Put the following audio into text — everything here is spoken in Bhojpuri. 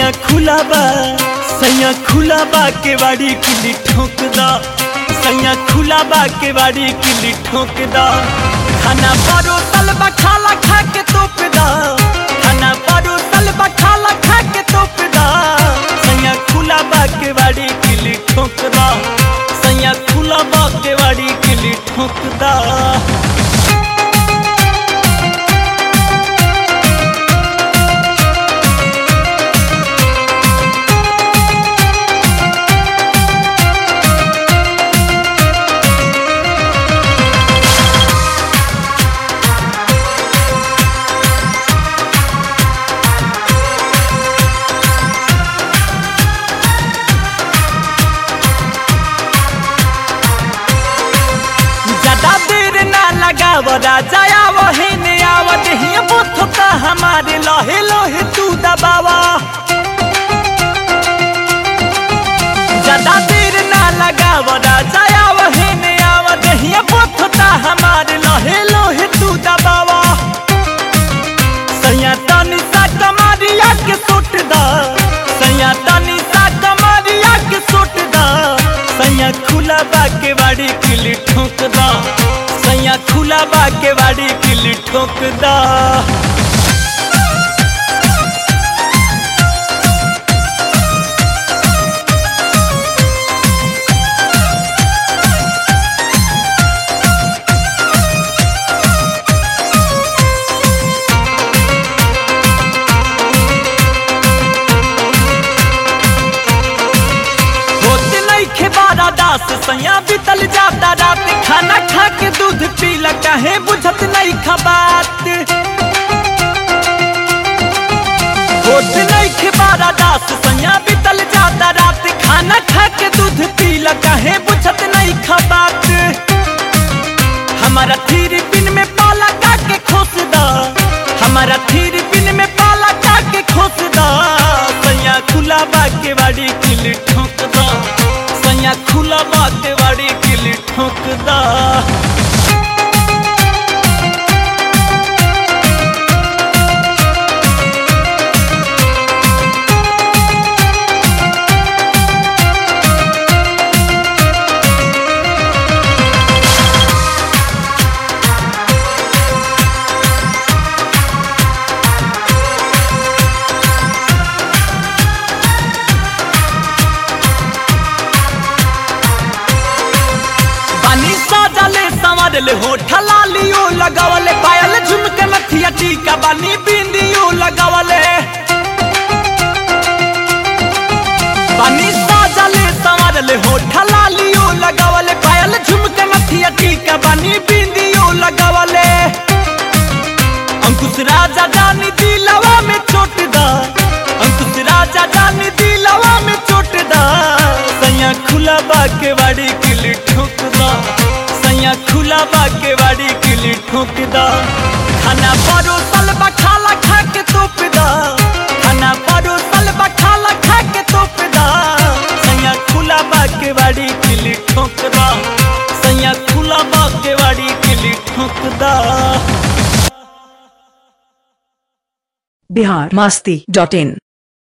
सैया खुला बा सैया खुला बा के बाड़ी किली ठोक दा सैया खुला बा के बाड़ी किली ठोक दा खाना परोसल बा खाला खा के तोप दा खाना परोसल बा खाला खा के तोप दा सैया खुला बा के बाड़ी किली ठोक दा सैया खुला बा के बाड़ी किली ठोक दा ज्यादा देर ना लगाव राजा वही ने आवत ही बुथ का हमारे लोहे लोहे तू दबावा ज्यादा देर ना लगाव राजा वही ने आवत ही बुथ का हमारे लोहे लोहे तू दबावा सैया तनी सा कमारिया के सुट दा सैया तनी सा कमारिया के सुट दा सैया खुला बा के बाड़ी किली ठोक दा सैया खुला बा के बाड़ी किली ठोक दा होत नहीं खेबारा दास सैया बीतल जाता रात खाना खा के दूध पीला काहे बुझत नहीं खबात होत नहीं खेबारा दास सैया बीतल जाता रात खाना खा के दूध पीला काहे बुझत नहीं खबात हमारा थीर पिन में पाला का के खोस दा हमारा थीर पिन में पाला का के खोस दा सैया खुला बा के बाड़ी किली ठोक दा सैया खुला बा के बाड़ी किली ठोक दा बानी साजले संवरले होठ लालियो लगावले पायल झुमके नथिया टीका बानी बिंदियो लगावले बानी साजले संवरले होठ लालियो लगावले पायल झुमके नथिया टीका बानी बिंदियो लगावले अंकुश राजा जानी दिलवा में चोट दा अंकुश राजा जानी दिलवा में चोट दा सैया खुला बा के बाड़ी किली ठोक दा सैया खुला बा के बाड़ी किली ठोक दा खाना परोसल बा खाला खा के तोप दा खाना परोसल बा खाला खा के तोप दा सैया खुला बा के बाड़ी किली ठोक दा सैया खुला बा के बाड़ी किली ठोक दा बिहार मस्ती डॉट इन